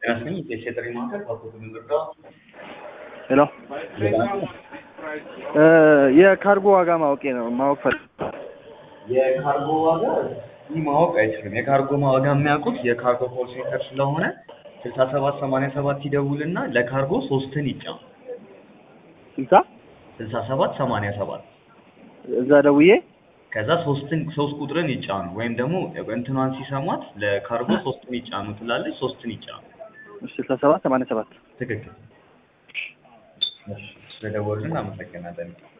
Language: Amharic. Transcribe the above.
ጤናስጥልኝ የጤና ጥሪ ማዕከል ባኮት ምንርዳ ሄሎ የካርጎ ዋጋ ማወቅ ነው ማወቅ ፈል የካርጎ ዋጋ እዚህ ማወቅ አይችልም። የካርጎ ዋጋ የሚያውቁት የካርጎ ኮል ሴንተር ስለሆነ ስልሳ ሰባት ሰማንያ ሰባት ይደውልና ለካርጎ ሶስትን ይጫኑ። ስልሳ ስልሳ ሰባት ሰማንያ ሰባት እዛ ደውዬ ከዛ ሶስትን ሶስት ቁጥርን ይጫኑ ወይም ደግሞ እንትኗን ሲሰሟት ለካርጎ ሶስትን ይጫኑ ትላለች። ሶስትን ይጫኑ። ስልሳ ሰባት ሰማንያ ሰባት ትክክል። እሺ፣ ስለደወሉልን አመሰግናለን።